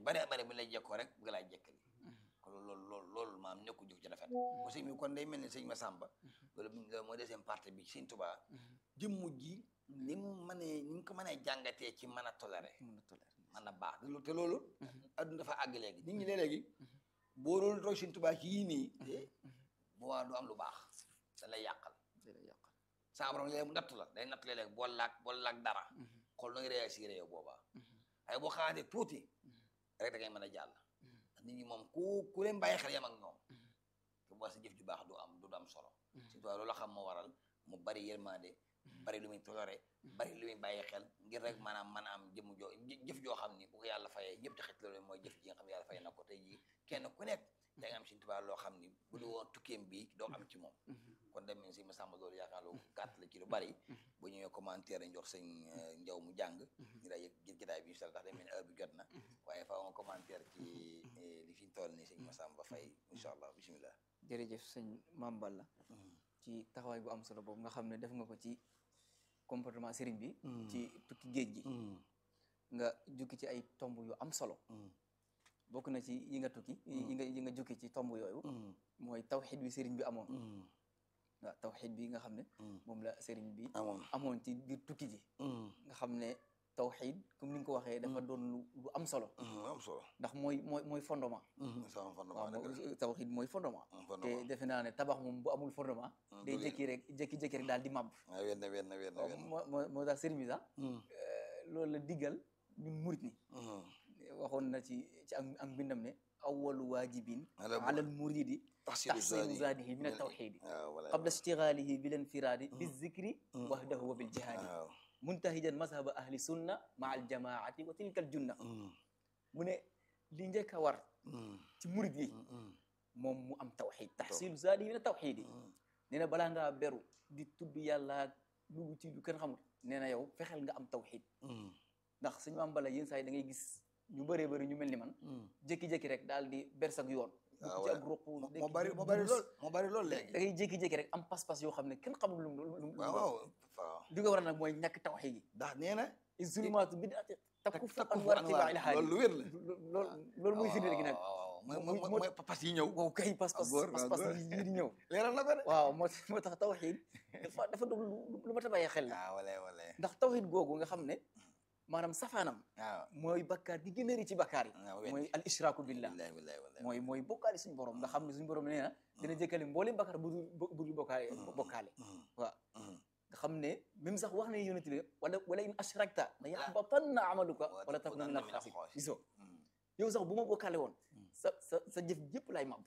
bari bari bu lay jekkoo rek bëgg laa jekkali kon loolu loolu loolu maam nekku jóg ci rafet aussi mi kon day mel ni sëñ Massamba loolu loolu mooy deuxième partie bi sëñ Tuubaa jëmm ji ni mu mënee ni mu ko mënee jàngatee ci mën a toléré mën na toléré mën a baax te loolu adduna dafa àgg léegi nit ñi léegi boo doon roy sëñ Tuubaa ci yii nii bu waa du am lu baax da lay yàqal da lay yàqal saa borom léeg mu natt la day natt léeg bool laag bool laag dara xool nooy réagir yow boobaa waaye boo xaatee tuuti rek da ngay mën a jàll nit ñi moom ku ku leen bàyyi xel yam ak ñoom te boo sa jëf ju baax du am du am solo surtout loolu la xam moo waral mu bari yërmande bari lu muy toléré bari lu muy bàyyi xel ngir rek maanaam mën a am jëmm joo jëf joo xam ni bu ko yàlla fayee ñëpp di xëcc loolu mooy jëf ji nga xam ne yàlla fay na ko tey jii kenn ku nekk da nga am Sëñ Tuubaa loo xam ni bu du woon tukkeem bii doo am ci moom kon dem nañ si ma sàmm loolu yaakaar lu gàtt la ci lu bari bu ñëwee commentaire dañ jox sëñ njaw mu jàng ñu daa yëg jël jotaay bi incha allah ndax day mel ni heure bi jot na waaye faaw nga commentaire ci li fi ñu toll nii sëñ Massamba Faye incha allah bisimilah jërëjëf sëñ Mame Balla ci taxawaay bu am solo boobu nga xam ne def nga ko ci comportement sëriñ bi ci tukki géej gi nga jukki ci ay tomb yu am solo bokk na ci yi nga tukki yi nga yi nga jukki ci tomb yooyu mooy tawxid bi sëriñ bi amoon waaw tawxid bi nga xam ne moom la sëriñ bi amoon amoon ci biir tukki ji nga xam ne tawxid comme ni nga ko waxee dafa doon lu lu am solo am solo ndax mooy mooy mooy fondement sama waaw fondement moo- tawxid mooy fondement te fondement defe naa ne tabax moom bu amul fondement day jékki rek jékki-jékki rek daal di màbb waaw wenn wenn wenn wenn moo moo moo tax sëriñ bi sax loolu la diggal ñun murit ni waxoon na ci ci ak ak mbindam ne awalu waajibin Ala- ala al muridi taxsilu taxsilu zaadihi min al tawxidi qabla ishtigaalihi bil infiraadi bi zikri wahdahu wa bil jihaadi waaw muntahijan mazhaba ahli sunna maa al jamaati wa tilka al junna mu ne li njëkk a war ci murid yi moom mu am tawxid taxsilu zaadihi min al tawxidi nee na balaa ngaa beru di tudd yàlla dugg ci lu kenn xamul nee na yow fexeel nga am tawxid ndax suñu am bala yenn saa yi da ngay gis ñu bëree bëri ñu mel ni man jékki-jékki rek daal di bersak yoon waaw dugg ci ak ruq moo bari moo bari lool moo bari lool da léegi ngay jékki-jékki rek am pas-pas yoo xam ne kenn xamul lu mu lu mu lu mu waaw waaw waaw li ko waral nag mooy ñàkk tawxid yi ndax nee na zulmaatu bid'ati takku fu takku an fu war anwaar. tibaa ila haadi loolu lu wér la. loolu loolu mooy firnde gi nag waaw waaw mooy Muy- mooy moo- mooy papas yi ñëw waaw kay pas-pas góor, waaw, pas-pas góor. yi yi di ñëw leeral na ko de waaw moo moo tax tawxid dafa dafa doon lu lu ma ta bàyyee xel la waaw wala wala ndax tawxid googu nga xam ne maanaam safaanam waaw mooy bakkaar gi gën a rëy ci bakkaar yi waaw mooy al ishraaku billah wallahi wallahi wallahi mooy mooy bokkaale suñu borom nga xam ne suñu borom nee na dina jëkkale mboolem bakkaar bu dul bu dul bokkaale bokkaale waaw nga xam ne même sax wax na yonent bi wala wala in ashrakta la yaxbatanna amaluka wala takuna min alxaasirin gisoo yow sax bu ma bokkaale woon sa sa sa jëf jëpp lay mab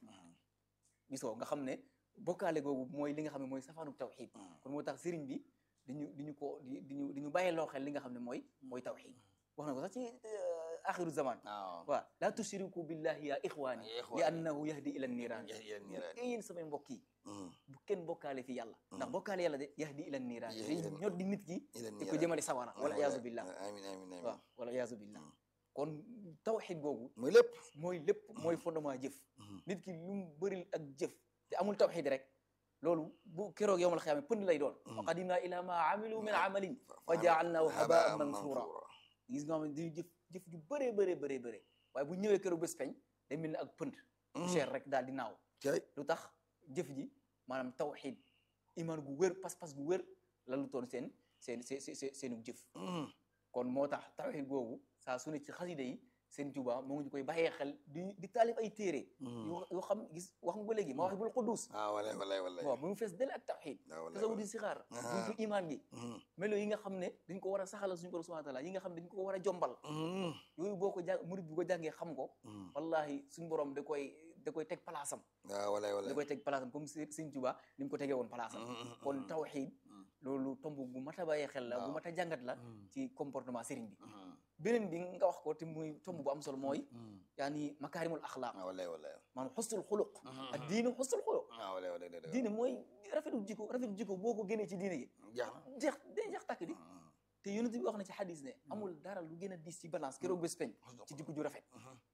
gisoo nga xam ne bokkaale googu mooy li nga xam ne mooy safaanu tawxid kon moo tax sëriñ bi diñu diñu ko di diñu di ñu bàyyiloo xel li nga xam ne mooy mooy tawxid wax na ko sax ci axiru zaman waaw waaw laa tushriku billahi ya ixwaani Ya ixwaani. li annahu yahdi ila niiraan Ya- ya niiraan. yéen samay mbokk yi bu kenn bokkaale fi yàlla ndax bokkaale yàlla de yahdi ila niiraan Ya- day ila- ñor di nit ki ila di ko niiraan. jëmale sawara wala iyaazu billah amin amin amin waaw wala iyaazu billah kon tawxid googu mooy lépp mooy lépp mooy fondement jëf nit ki lu mu bëri ak jëf te amul tawxid rek loolu bu keroog yowmal xiyaama pënd lay doon wa qadimna ila ma amilu min amalin fa jaalnaahu habaan mansura gis nga xam ne dañuy jëf jëf ju bëree bëree bëree bëree waaye bu ñëwee keroog bés peñ day mel ni ak pënd cher rek daal di naaw cay lu tax jëf ji maanaam tawxid iman gu wér pas-pas gu wér la lu toon seen seen seen seen seenu jëf kon moo tax tawxid googu saa su ne ci xasida yi seen Tuuba moo ngi koy bàyyee xel di di taalif ay téere yoo yoo xam gis wax nga ko léegi Mawaahibul Quddus ah wala wala wala waaw mu ngi fees dell ak tawxid Ah, wallaay, tasawudi wallaay. sixaar Ah. buntu iman gi melo yi nga xam ne dañ ko war a saxalal suñu borom subhanahu wa taala yi nga xam ne dañ ko war a jombal yooyu boo ko jàng murid bu ko jàngee xam ko wallahi suñu borom da koy da koy teg palaasam ah wala wala da koy teg palaasam comme si Sëñ Tuuba ni mu ko tegee woon palaasam kon tawxid loolu tomb bu mat a bàyyee xel la bu waaw. mat a jàngat la ci comportement sëriñ bi beneen bi nga wax ko te muy tomb bu am solo mooy yaani makaarimul axlaaq ah wala wala maanaam xusnul xuluq ak diine xusnul xuluq ah wala wala dëgg diine mooy rafetu jikko rafetu jikko boo ko génnee ci diine gi jeex na jeex day jeex tàkk di te yonent bi wax na ci xadis ne amul dara lu gën a diis ci balance keroog bés peñ ci jikko ju rafet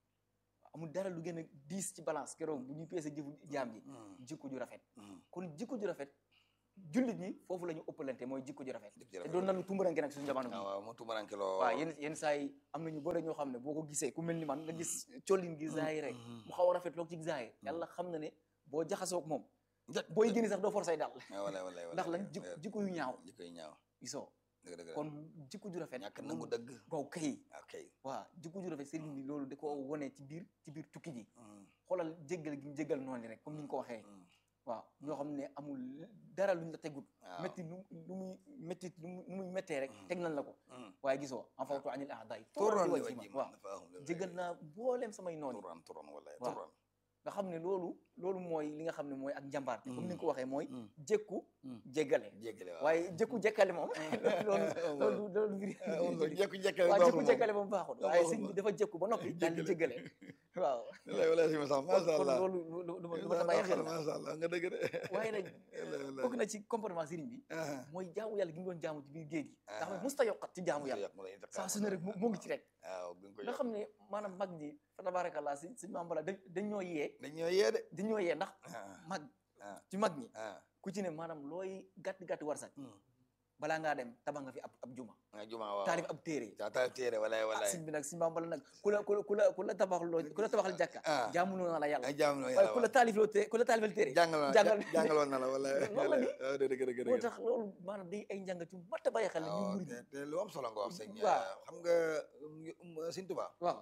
amul dara lu gën a diis ci balance keroog bu ñuy peese jëfu jaam ji jikko ju rafet kon jikko ju rafet jullit ñi foofu la ñu ëppalante mooy jikko ju rafet Jikko ju te rafet. doon nañu tumburanke nag suñu jamono bi ah waaw mu tumaranke loo waaw yenn yenn saa yi am na ñu bëri ñoo xam ne boo ko gisee ku mel ni man nga gis collin gi zaahir rek mu xaw a rafet loog ci zaahir yàlla xam na ne boo jaxasoo ak moom booy génn sax doo forcé daal ah wala wala wala ndax lan jikko jikko yu ñaaw jikko yu ñaaw gisoo dëgg dëgg kon jikko ju rafet ñàkk nangu dëgg waaw kay ok waaw jikko ju rafet sëriñ bi loolu da ko wone ci biir ci biir tukki ji xoolal jéggal gi mu jéggal noonu rek comme ni nga ko waxee waaw ñoo xam ne amul dara luñ la tegut waaw métti lu lu muy métti lu muy lu muy méttee rek teg nañ la ko waaye gisoo en fawtu anil ahdaay turan li turan wajji waaw jéggal naa mbooleem samay noonu turan turan wala waaw. turan nga xam ne loolu loolu mooy li nga xam ne mooy ak njàmbaarte comme ni nga ko waxee mooy Mm. jékku Mm. jéggale jéggale waaw waaye jékku jékkale moom loolu loolu loolu mbiri loolu jekku jekkale waaw baaxul jékku moom. jékkale moom baaxul Baaxul waaye moom. sëñ bi dafa jékku ba noppi daal di jéggale waaw wala wala si ma sax kon masha kon Allah loolu lu lu lu ma lu ma ta bàyyi xel la masha Allah nga dëgg de waaye nag Wala, wala. bokk na ci comportement sëriñ bi ah mooy jaamu yàlla gi mu doon jaamu ci biir géej gi nga xam ne Ah. musta yokkat ci jaamu yàlla saa su ne rek mu mu ngi ci rek waaw bi nga ko nga xam ne maanaam mag ñi fa tabarakallah si suñu maam bala dañ dañ ñoo yee dañ ñoo yee de dañ ñoo yee ndax ah mag ah ci mag ñi ah ku ci ne maanaam looy gàtt gàtt war sax Hmm. balaa ngaa dem tabax nga fi ab ab juma nga juma waaw taalif ab téere ta ta téere wala ah wala sëñ bi nag suñu maam bala nag ku la ku la ku la ku la tabax loo ku la tabaxal jàkka Ah. jaamuloo na la yàlla ay jaam waaye ku la taalif loo téere ku la taalifal téere jàngal jàngal jàngaloon na la wala Loolu la di. waaw dëgg dëgg dëgg moo tax loolu maanaam day ay njàngat yu mat a bàyyi xel la ñu waaw murid te te lu am solo nga wax sëñ Waaw. xam nga um, sëñ Tuubaa waaw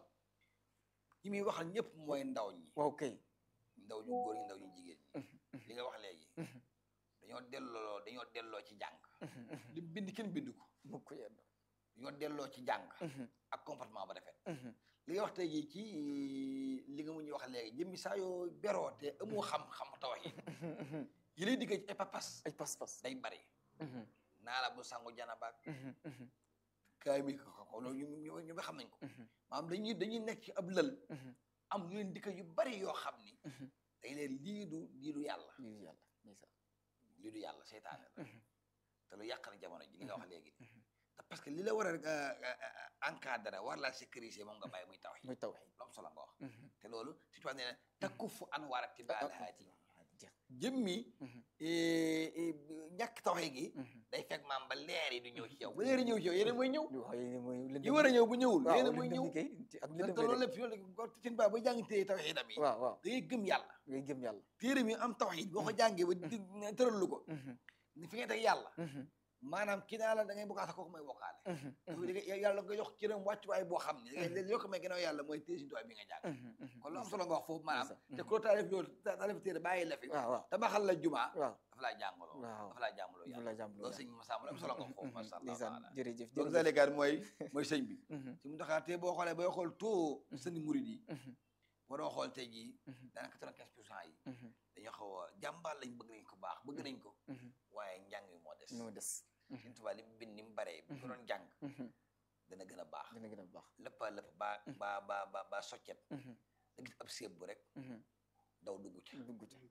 ñi muy waxal ñëpp mooy ndaw ñi waaw kay ndaw ñu góor ñi ndaw ñu jigéen ñi li nga wax léegi dañoo delloo dañoo delloo ci jàng li mu bind kenn bind ko mukk yedd dañoo delloo ci jàng ak comportement ba rafet li nga wax tey jii ci li nga mu ñuy wax léegi jëmmi saa yoo beroo te amoo xam-xam tawhid yi lay diggee ci ay papas ay pas-pas day bari naa la bu sangu janabaak kaay mi ko ko loolu ñu ñu ñu xam nañ ko maanaam dañuy dañuy nekk ci ab lël am lu leen dikka yu bari yoo xam ni dañ leen lii du lii du yàlla lii yàlla ndeysaan lii du yàlla seytaane la te lu yàq na jamono ji li nga wax léegi te parce que li la war a encadré war laa sécuriser moom nga bàyyi muy tawhid muy tawhid lu am solo nga wax te loolu si tubaab nee na takkufu anwaar tibaal haati jeex jëmmi ñàkk tawhid gi day fekk maam ba leer yi du ñëw ci yow bu leer yi ñëw ci yow yeneen mooy ñëw ñu wax yéen mooy lëndëm yi war a ñëw bu ñëwul waaw yeneen mooy ñëw lëndëm kay ci ak te lëndëm loolu lay lépp loolu seen baa ba jàng téye tawhidam yi def. waaw waaw da ngay gëm yàlla ngay gëm yàlla téere mi am tawhid boo ko jàngee ba di tëralu ko ni fi ngay teg yàlla maanaam kii naa la da ngay bokkaale kooku mooy bokkaale dafa di nga yàlla nga jox cëram wàccuwaay boo xam ne da ngay yokk may gannaaw yàlla mooy téye sintuwaay bi nga jàng kon lu am solo nga wax foofu maanaam te ku la taalif loolu taalif téere bàyyi la fi waaw waaw tabaxal la jumaa waaw dafa laa jàngaloo waaw dafa laa jàngaloo dafa yàlla laa jàmbaloo loolu sëñ Massa lu am solo nga wax foofu masha Allah ndeysaan taala jërëjëf donc jërëjëf zalikaat mooy mooy sëñ bi Mhm, ci mu taxaa te boo xoolee booy xool taux sëñ murid yi mhm, waroo xool tey jii mhm, daanaka quatre-vingt-quinze pour cent yi mhm, dañoo xaw a jàmbaar lañ bëgg nañ ko baax bëgg nañ ko mhm. waaye njàng mi moo des ñoo des Sëñ Tuubaa li mu bind ni mu baree bu ko doon jàng Mhm, dana gën a baax dina gën a baax lépp a lépp ba ba ba ba ba soccet Mhm, da gis ab séeb bu rek mhm. daw dugg ci dugg ci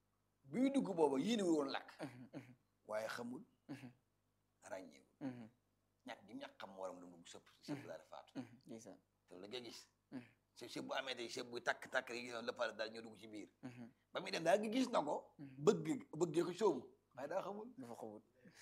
bi muy dugg booba yéenewul woon lakk Mhm, mhm, waaye xamul mhm, ràññeewul mhm, ñàkk gi ñàkk xam waram lu mu dugg sëpp sëpp daal di faatu mhm. ndeysaan te la ngay gis Mhm. séeb séeb bu amee tey séeb buy takk takk rek gis lépp a daal ñoo dugg ci biir Mhm, ba muy dem daal gi gis na ko mhm. bëgg bëggee ko sóobu waaye daa xamul dafa xawut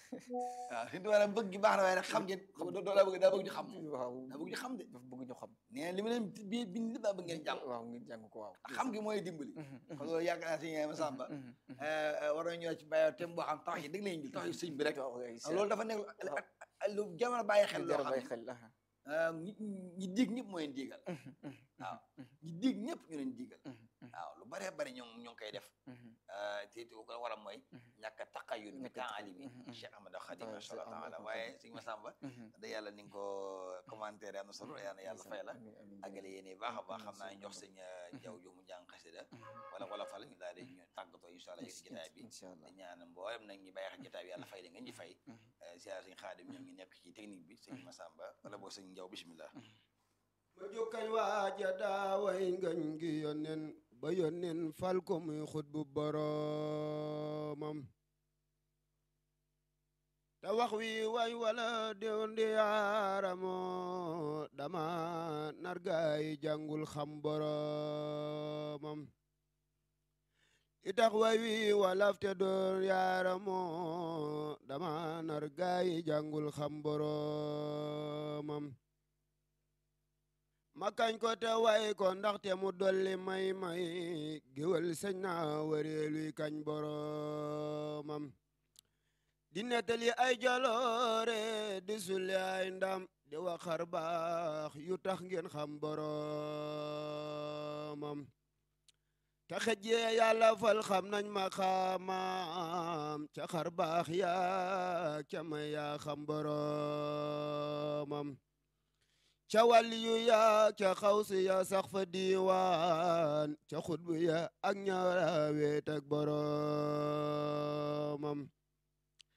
waaw Sëñ Tuubaa bëgg gi baax na waaye nag xam ngeen xam nga doo daa bëgg daa bëgg ñu xam waaw daa bëgg ñu xam de dafa bëgg ñu xam nee na li ma leen bi bind lépp daa bëgg ngeen jàng waaw ngeen jàng ko waaw xam gi mooy dimbali Mhm, mhm, kon loolu yaakaar naa si ñeema sàmba mhm, mhm. war nañu ñëw ci bàyyi tem boo xam tax yi dëgg lañu jël tax yi sëñ bi rek waaw ay loolu dafa nekk lu jamono bàyyi xel loo jar a xam bàyyi ne xel aha. ah, ñi ñi dig ñëpp mooy leen digal Mhm, mhm, waaw mhm, ñi dig ñëpp ñu leen digal mhm, mhm, waaw lu bëree bëri ñoo ñoo ngi koy def mhm. ah, te te ko waram mooy Mhm. ñàkk a taqayun bi Ñàkk a temps taqayun, alimi mhm, mhm. Cheikh Ahmadou Khadim Waaw, masha Allah Cheikh taala Ahmadou waaye Khadim. sëñ Massamba Mhm. da yàlla ni nga ko commentaire am na solo yàlla na yàlla fay la Amiin, amiin, àggale jërëjëf. yéen baax a baax Amiin, xam naa ñu jox sëñ sëñ jaw ju mu jàng xasida Mhm. wala wala fal ñu daal di ñu tàggatoo incha allah yëg jotaay bi incha allah di ñaan mboolem nag ñi bàyyi xel jotaay bi yàlla fay la ngeen ñi fay Mhm. ziar sëñ xaadim ñoom ñi nekk ci technique bi sëñ Massamba wala boo sëñ Njaw bismillah ma jukkañ waaja daaway ngañ gi yonnen ba yonnen fal ko muy xut bu boroomam te wax wi way wala dew ndi yaaramo dama nargaay jàngul xam boroomam itax way wi walaf te doon yaaramoo dama nar gaayi jàngul xam boromam ma kañ ko te way ko ndaxte mu dolli may may géwal sëñ na wareeluy kañ boromam di nettali ay jaloore di sulli ay ndam di waxar baax yu tax ngeen xam boromam te xejjee yàlla fal xam nañ ma xaamam ca xar baax yaa ca may yaa xam boromam ca wàlli yu yaa ca xawsi ya sax fa diiwaan ca xutbu ya ak ñaara weet ak boromam